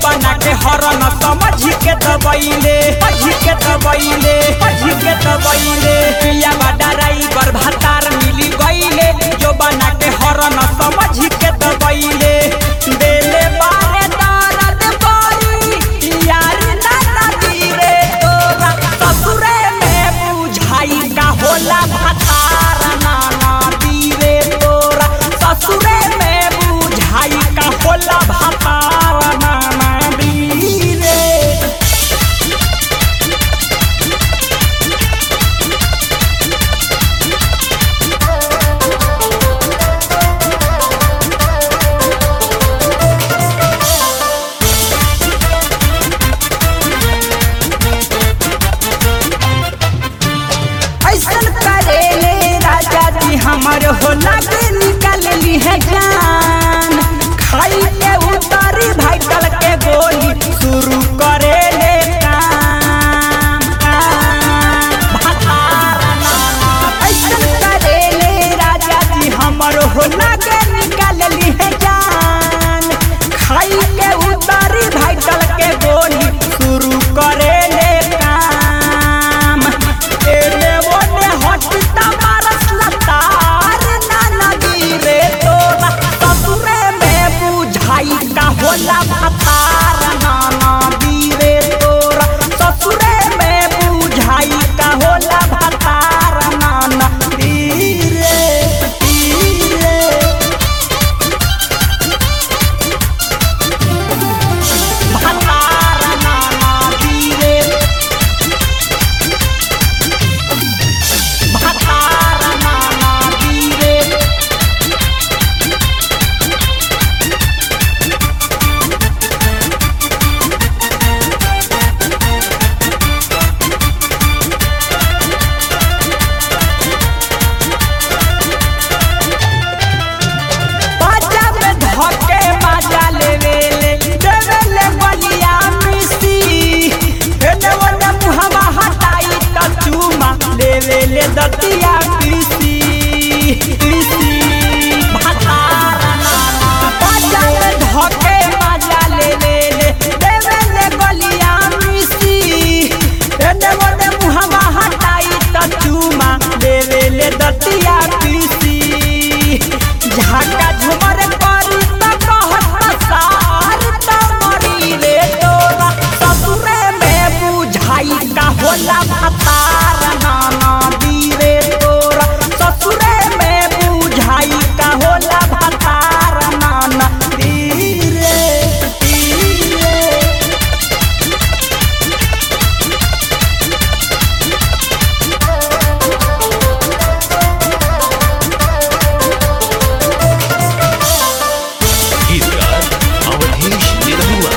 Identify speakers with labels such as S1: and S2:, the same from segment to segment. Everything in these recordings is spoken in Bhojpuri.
S1: बना के हरन समझ के दबैले पझी के दबैले पझी के दबैले पिया बड़ा ड्राइवर भातार मिली गईले जो बना के हरन समझ के दबैले देले बारे दर्द बड़ी यार ना नदी रे तोरा ससुरे में बुझाई का होला भातार ना नदी रे तोरा ससुरे में बुझाई का होला भातार ना नदी रे ऐसन करेले राजा जी हमर हो लगे निकल ली है जान खाई के उतारी भाइटल के गोली शुरू करेले काम काम। भतार नाना ऐसन करेले राजा जी हमर हो लगे निकल ली है जान खाई के उतारी भाइटल के गोली शुरू करेले काम एने ओने हटता मारस लतार ना नदी रे तोरा ससुरे में बुझाई का होला भतार ना नदी रे तोरा ससुरे में बुझाई का होला भतार ना नदी रे रे भतार ना नदी रे भतार ना नदी रे बाजा में धके बाजा लेवेले देवेले बलिया मिसी एने ओने मुहवा हटाई त चूमा लेवेले दतिया पीसी पीसी भतार नाना बाजा में धके बाजा लेवेले देवेले बलिया मिसी एने ओने मुहवा हटाई त चूमा लेवेले दतिया पीसी झाका झुमर करी त कहत सार त मरी रे तोरा ससुरे में बुझाई का होला भतार नाना दी रे तोरा ससुरे में बुझाई का होला भतार नाना दी रे दी रे
S2: गीतकार अवधेश निरहुआ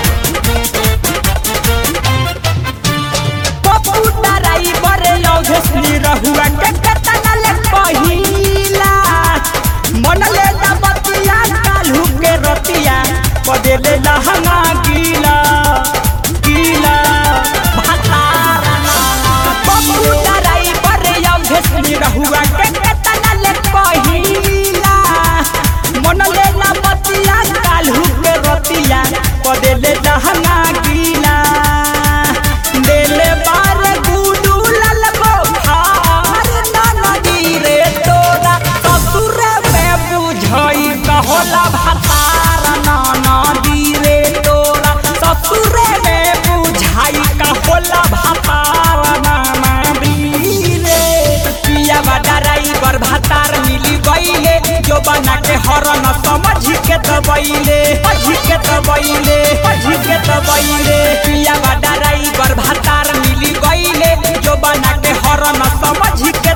S1: पप्पू ड्राइवर यौधेशनी रहुआ के केतना ले पहिला मन ले बतिया काल्हू के रतिया बदेले लहंगा गीला गीला भतार नाना पप्पू ड्राइवर यौधेशनी रहुआ के केतना ले पहिला मन ले बतिया काल्हू के रतिया बदेले लहंगा गीला देले बार गुडू ललबो खार ना नदी रे तोरा ससुर में बुझई कहोला भतार ना नदी रे तोरा ससुर में बुझाई कहोला भतार ना नदी रे पिया बड़ा ड्राइवर भतार मिली गईले जो बना के हरन समझ के दबैले पझी के दबैले पझी के दबैले पिया बड़ा ड्राइवर भतार मिली गईले जो बना के हरन समझ के